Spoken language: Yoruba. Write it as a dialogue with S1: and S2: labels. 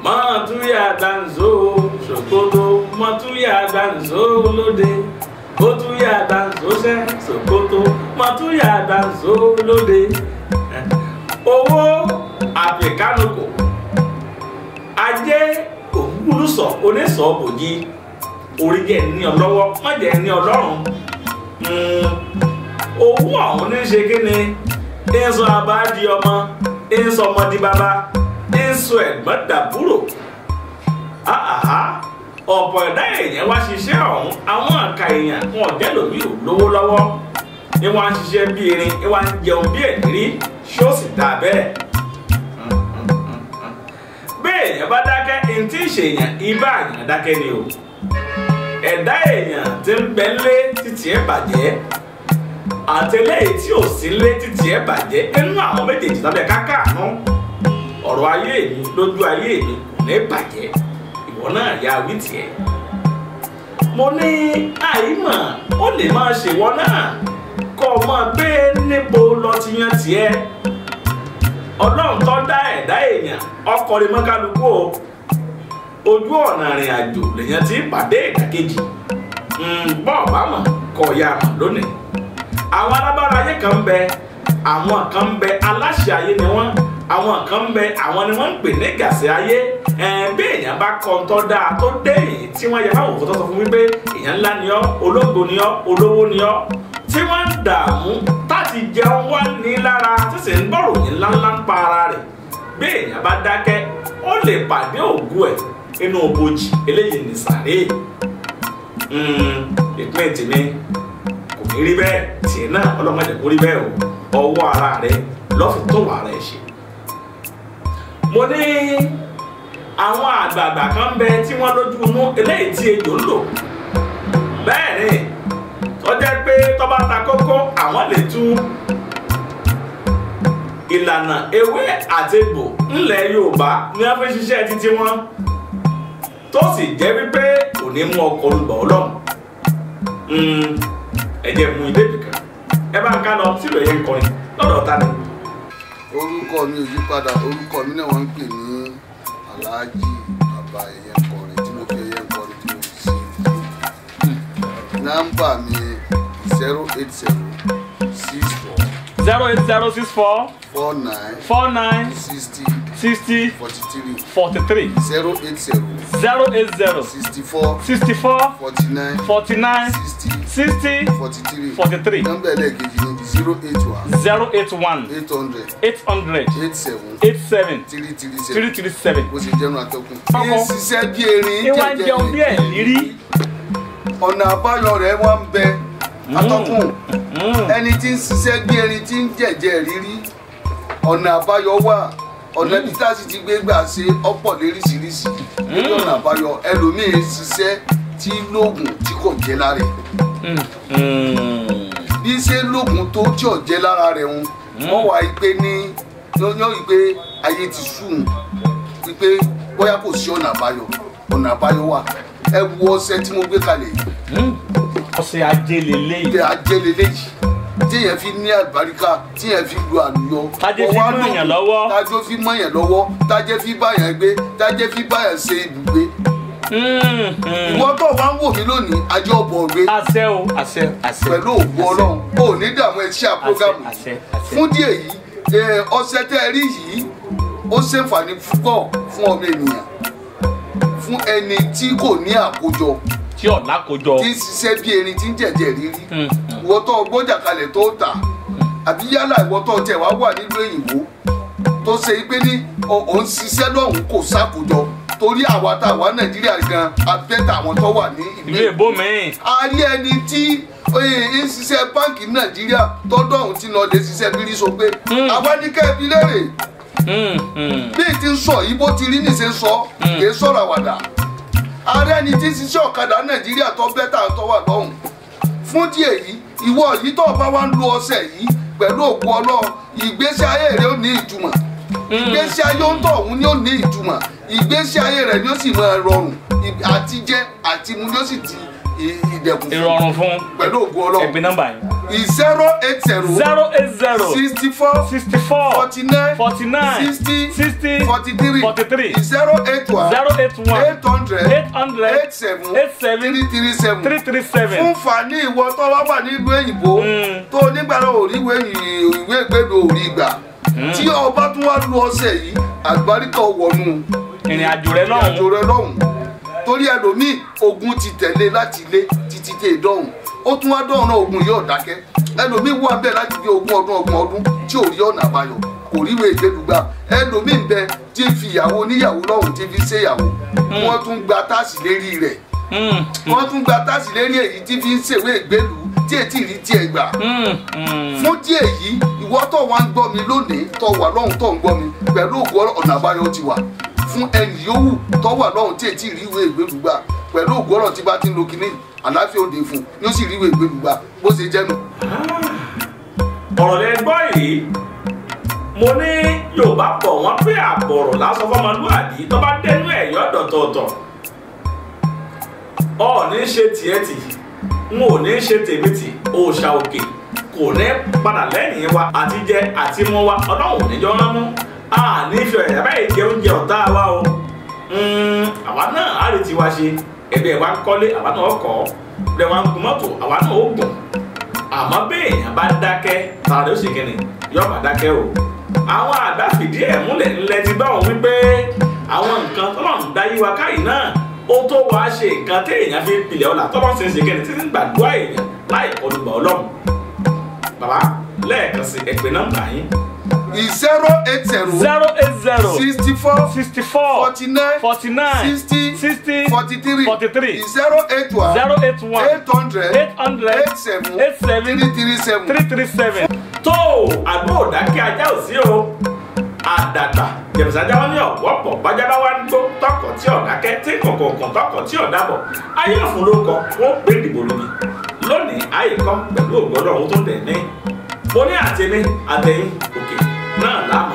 S1: mọ̀túyà danzo ṣòkòtò mọ̀túyà danzo lóde mọ̀túyà danzo ṣẹ́ ṣòkòtò mọ̀túyà danzo lóde owó àpèkánukò ajé ògbúlùsọ onísọ òjì oríjẹ ní ọlọ́wọ́ mọ̀jẹ̀ ní ọlọ́run owó àwọn ní ṣe kí ni ń sọ abá di ọmọ ń sọ ọmọ di bàbá ń sọ ẹ̀gbọ́n dàbúrò ọ̀pọ̀ ẹ̀dá èèyàn wá ṣiṣẹ́ ọ̀hún àwọn àka èèyàn wọn ò jẹ́ lòmí ò lówó lọ́wọ́ ni wọ́n á ṣiṣẹ́ bí erin ni wọ́n á jẹun bí ẹ̀dírí ṣó sì dà bẹ́ẹ̀. bẹ́ẹ̀ èèyàn bá dákẹ́ ní tí ì ṣèyàn ibà àyàn dákẹ́ ni o ẹ̀dá èèyàn ti ń bẹ lé títí ẹ̀ bàjẹ́ àtẹlẹ́yìn tí ò sí lé títí ẹ̀ bàjẹ́ nínú àwọn méjèèjì lábẹ́ kákàánú ọ̀rọ̀ ayé mi lójú ayé mi kò ní bàjẹ́ ìwọ náà yá wí tiẹ̀. mo ní àìmọ̀ ó lè máa ṣèwọ náà kọ́ ọ máa gbé níbo lọ ti yan tiẹ̀. ọlọ́run tó dá ẹ̀dá èèyàn ọkọ̀ rẹ̀ mọ́kálukú o ojú ọ̀nà ìrìn àjò lèèyàn ti pàdé ìdàkejì bọ́ọ̀ bá mọ̀ kọ́ ya mọ̀ lónìí. àwọn alábára ayé kan ń bẹ àwọn kan ń bẹ aláṣẹ ayé ni wọ́n àwọn kan ń bẹ àwọn ni wọ́n ń pè ní gàṣẹ ayé bí èèyàn bá kọ́ ń tọ́ dáa tó dé èyí tí wọ́n yẹ káwọn òfótọ́ sọ fún wípé èèyàn ńlá ni ọ́ ológo ni ọ́ olówó ni ọ́ tí wọ́n ń dààmú láti jẹun wá ní lára tí sì ń gbọ́rò yín ńláńlá ń pa ara rẹ̀ bí èèyàn bá dákẹ́ ó lè pàdé ògùn ẹ̀ inú òbojì eléyìí ní sàré ìpín tèmi kò ní rí bẹ́ẹ̀ tiẹ̀ náà ọlọ́mọdé kò rí bẹ́ẹ̀ o ọwọ́ ara rẹ̀ lọ́fi tó wà rẹ̀ ṣe mo ní àwọn àgbààgbà kan ń bẹ tí wọ́n lójú inú eléyìí tí ejò ń lò bẹ́ẹ̀ ni tó jẹ́ pé tó bá ta kókó àwọn lè tú ìlànà ewé àti egbò ńlẹ̀ Yorùbá ní wọ́n fi ṣiṣẹ́ títí wọn tó sì jẹ́ wípé kò ní mú ọkọ̀ olùgbà ọlọ́run ẹ̀jẹ̀ mú ilé bìkan ẹ bá ń ká lọ sílùú ẹ̀yẹ ń kọrin lọ́dọ̀ ta ni
S2: orúkọ mi ò yí padà orúkọ mi náà wọ́n ń pè ní aláàjì bàbá ẹyẹ kọrin tí mo fi ẹyẹ kọrin tí mo fi sí nọ́mbà mi zero eight zero six four
S1: zero eight zero six four
S2: four nine
S1: four nine
S2: sixty
S1: sixty
S2: forty three
S1: forty three
S2: zero eight zero
S1: zero eight zero
S2: sixty four
S1: sixty four
S2: forty nine
S1: forty nine
S2: sixty
S1: sixty
S2: forty three
S1: forty three
S2: nọ́mbà ẹlẹ́ẹ̀kejì ní zero eight one
S1: zero eight one
S2: eight hundred
S1: eight hundred
S2: eight seven
S1: eight seven
S2: three three
S1: three
S2: seven
S1: three seven.
S2: bó ṣe jẹ́nu àtọkùn.
S1: Ọkọ.
S2: ní ṣiṣẹ́ bí erin
S1: ìwà ń jẹun bí ẹ̀ lírí.
S2: ọ̀nà àbáyọ rẹ̀ wá ń bẹ atọ́kùn ẹni tí ń ṣiṣẹ́ bí erin tí ń jẹ̀jẹ̀ rírí ọ̀nà àbáyọ wà ọ̀nà bí tá a sì ti gbé gbà ṣe ọ̀pọ̀ léríṣiríṣi lórí ọ̀nà àbáyọ ẹlòmíín ṣiṣẹ́ tí lóògùn tí kò jẹ́ lára ẹ̀ bí ṣe lóògùn tó tí ò jẹ́ lára rẹ̀ ń wọ́n wá pé ní yọ́nyọ́ yìí pé ayé ti sùn wípé bóyá kò sí ọ̀nà àbáyọ ọ̀nà àbáyọ wà ẹ wo ọṣẹ tí mo gbé kalẹ̀ yìí
S1: ọ̀sẹ̀ ajé lélẹ́yìí.
S2: ilé ajẹ́lélẹ́ yìí tíyẹn fi ní àlùbáríkà tíyẹn fi lu àlùyọ.
S1: Tájé fi
S2: Ọwọ́
S1: mọ́
S2: lò-
S1: èèyàn lọ́wọ́.
S2: tájé fi mọ́ èèyàn lọ́wọ́ tájé fi báyàn gbé tájé fi báyàn ṣe ibùgbé. ìwọ tó wá ń wò mí lónìí ajé ọ̀bọ̀ rẹ
S1: àṣẹ o àṣẹ àṣẹ.
S2: pẹ̀lú òògùn ọlọ́run o ò ní dààmú ẹṣẹ́ àpọ́gàmù
S1: àṣẹ àṣẹ.
S2: fún díẹ̀ yìí ẹ, ọṣẹ tẹ́ ẹ rí yìí ó ṣèǹfààní púpọ̀ fún ọmọ ènìyàn fún ẹni tí kò ní àkójọ
S1: tí ọ̀la kò jọ.
S2: tí ń ṣiṣẹ́ bí erin tí ń jẹ̀jẹ̀ rírí
S1: Mm.
S2: ìwọ tó gbọ́jà kalẹ̀ tó tà àbí yálà ìwọ tó tẹ̀ wá wà nílùú òyìnbó tó ṣe pé ní ò- ò ń ṣiṣẹ́ lọ́hùn kò sákòjọ torí àwa tá a wà nàìjíríà gan abẹ́tà àwọn tó wà ní ìlú
S1: ìlú èbó mi.
S2: a rí ẹni tí eh, ń ṣiṣẹ́ báǹkì nàìjíríà tọ́dọ̀ ọ̀hún ti lọ lè ṣiṣẹ́ bírí so pé àwa ní kẹ́ẹ̀bí lérè bí ti ń sọ yìí bó ti rí nìṣe ń sọ kì í sọ̀rọ̀ àwàdà ààrẹ ni tí ń ṣiṣẹ́ ọ̀kadà nàìjíríà tó bẹ́tà tó wà lọ́hùn fún díẹ̀ yìí ìwọ yìí tó bá wá ń lo ọṣẹ yìí pẹ̀lú òkú ọlọ́run ìgbésí ayé rẹ ó ní ìtumọ̀ ìgbésí ayé ó ń tọ̀ ọ̀hún ni ó ní ìtumọ̀ ìgbésí ayé rẹ ni ó sì máa rọrùn ì- àti jẹ àti mu ni ó sì di ì- ìdẹ̀kùn fún
S1: ìrọ̀rùn fún
S2: pẹ̀lú òkú ọlọ́run
S1: ẹgbẹ́ nọ́mbà yìí.
S2: zero eight zero
S3: zero eight zero
S2: sixty four
S3: sixty four
S2: forty nine
S3: forty nine
S2: sixty
S3: sixty
S2: forty three
S3: forty three
S2: zero eight one
S3: zero eight one
S2: eight hundred
S3: eight hundred
S2: eight seven
S3: eight seven
S2: three three seven
S3: three three seven.
S2: fún fani ìwọ tó wá wà nílùú èyìnbó
S3: Mm.
S2: tó nígbàrá òríwé ìwé ìgbédo òrí gbà tí ọba tún wá lu ọsẹ yìí àgbáríkà wọnú
S3: ìrìn àjò rẹ
S2: ìrìnàjò
S3: lọ́hùn
S2: rẹ lọ́hùn torí ẹlòmíì ogun ti tẹ̀lé láti ilé títí dé ìdọ́hùn ó tún wá dọ́hùn náà ogun yóò dákẹ́ ẹlòmíì wà bẹ́ẹ̀ láti bí ogún ọdún ọgbọ̀n ọdún tí ò rí ọ̀nà àbáyọ kò ríwèé ìgbédùgbà ẹlòmíì ń bẹ tí ń fi ìyàwó oníyàwó lọ́hùn tí fi ṣèyàwó wọ́n tún gba táàsì lérí rẹ̀
S3: Mm,
S2: wọ́n tún gba táàsì lérí èyí tí fi ń ṣèwé ìgbélú tí ètí rí tiẹ̀ gbà
S3: mm, mm.
S2: fún díẹ̀ yìí ìwọ tó wà ń gbọ́ mi lónìí tó wà lọ́hùn tó ń gbọ́ mi pẹ̀lú ògùn ọ̀nà àbáyọ ti wà fún ẹnì yòówù tó wà lọ́hùn tí ètí rí ìwé ìgbélú gbà pẹ̀lú ògùn ọ̀nà tí bá ti ń lo kinní àláfíà òde fún ni ó sì rí ìwé ìgbélú gbà bó ṣe jẹ́ nù.
S1: ọ̀rọ̀ lẹ gbọ́ yìí mo ní yorùbá pọ̀ wọ́n pé àbọ̀rọ̀ lásán fọmọlúwàbí tó bá dẹnu ẹ̀ yọ dọ̀tọ̀ọ̀tọ̀ ọ ní ṣe tiẹ̀ tì n ò ní ṣe tèmi tì òòṣà òkè kò ní padà lẹ́yìn wa àti jẹ àti mú wa ọlọ́run níjọ́ rán mú a ní fi ọ̀yà báyìí jẹ oúnjẹ ọ̀tá wa o Mm, àwa náà á lè tiwa ṣe ẹbí ẹ̀ wá ń kọ́lé àwa náà kọ́ ẹ̀ wá ń gun mọ́tò àwa náà ó gùn àmọ́ béèyàn bá dákẹ́ tààrà ó sì kìnnì yóò bá dákẹ́ o. àwọn àgbà fìdí ẹ̀ múlẹ̀ ńlẹ̀ ti bá wọn wípé àwọn nǹkan tọ́lọ́run dá yí wa káyìí náà ó tó wàá ṣe nǹkan téèyàn fi pilẹ̀ ọ̀la tọ́lọ́run sì ń ṣe kẹ́ni títí gbàdúrà èèyàn láì kọlùgbà ọlọ́run. bàbá lẹ́ẹ̀kan sí ẹ̀pẹ́ nọ́mbà yín
S2: zero eight zero
S3: zero eight zero
S2: sixty four
S3: sixty four
S2: forty nine
S3: forty nine
S2: sixty
S3: sixty
S2: forty three
S3: forty three
S2: zero eight one
S3: zero eight one
S2: eight hundred
S3: eight hundred
S2: eight seven
S3: eight seven
S2: three three seven.
S3: three three seven.
S1: tó àgbo òdákẹ́ ajá ò sí o àdàgbà jẹ̀bùsájà wọn ní ọ̀wọ́pọ̀ bájábá wa ń gbó tọkọ̀ tí ọ̀dákẹ́ tí kọ̀kọ̀ọ̀kan tọkọ̀ tí ọ̀dàbọ̀ ayé òfin ló kọ wọn gbé ìdìbò lónìí lónìí àyíkọ́ pẹ̀lú ògbọ́dọ̀ ohun tó tẹ̀ ní mo ní àtẹ̀mí àtẹ̀yìn òkè náà láàmú